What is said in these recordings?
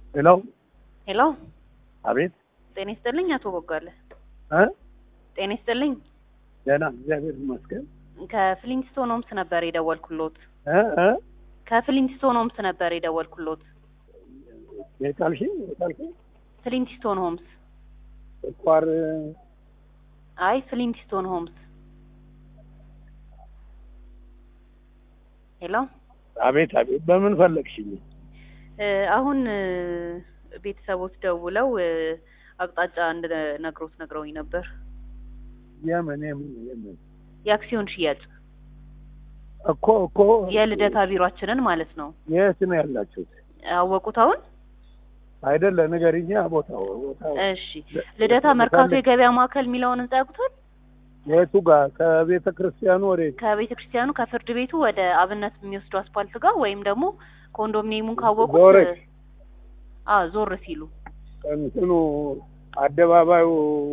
ሄሎ ሄሎ፣ አቤት ጤና ይስጥልኝ አቶ ቦጋለ። እ ጤና ይስጥልኝ። ደህና እግዚአብሔር ይመስገን ከፍሊንስቶን ሆምስ ነበር የደወልኩሎት። እ እ ከፍሊንስቶን ሆምስ ነበር የደወልኩሎት። የጣልሽኝ የጣልሽኝ ፍሊንስቶን ሆምስ። ስኳር አይ ፍሊንስቶን ሆምስ። ሄሎ፣ አቤት አቤት በምን ፈለግሽኝ እ አሁን እ ቤተሰቦች ደውለው እ አቅጣጫ እንድነግሮት ነግረውኝ ነበር። የምን የምን የምን የአክሲዮን ሽያጭ እኮ እኮ የልደታ ቢሯችንን ማለት ነው። የት ነው ያላችሁት አወቁት አሁን? አይደለ ንገሪኛ ቦታው ቦታው እሺ ልደታ መርካቶ የገበያ ማዕከል የሚለውን ህንጻ ያውቁታል? የቱ ጋር ከቤተ ክርስቲያኑ ወደ ከቤተ ክርስቲያኑ ከፍርድ ቤቱ ወደ አብነት የሚወስዱ አስፓልት ጋር ወይም ደግሞ ኮንዶሚኒየሙን ካወቁት ዞረሽ? አ ዞር ሲሉ እንትኑ አደባባዩ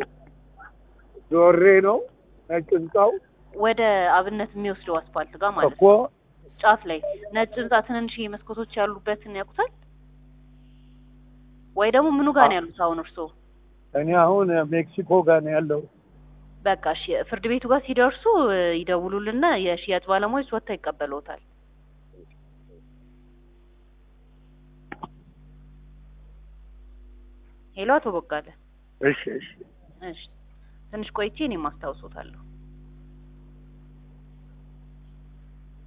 ዞሬ ነው ነጭ ህንጻው ወደ አብነት የሚወስደው አስፓልት ጋር ማለት እኮ ነው። ጫፍ ላይ ነጭ ህንጻ ትንንሽ መስኮቶች ያሉበትን ያውቁታል? ወይ ደግሞ ምኑ ጋር ነው ያሉት አሁን እርስዎ? እኔ አሁን ሜክሲኮ ጋር ነው ያለው በቃ እሺ ፍርድ ቤቱ ጋር ሲደርሱ እ ይደውሉልና የሽያጭ ባለሙያዎች ወጥተው ይቀበሉታል። ሄሎ አቶ ቦጋለ። እሺ እሺ እሺ ትንሽ ቆይቼ እኔም አስታውሶታለሁ።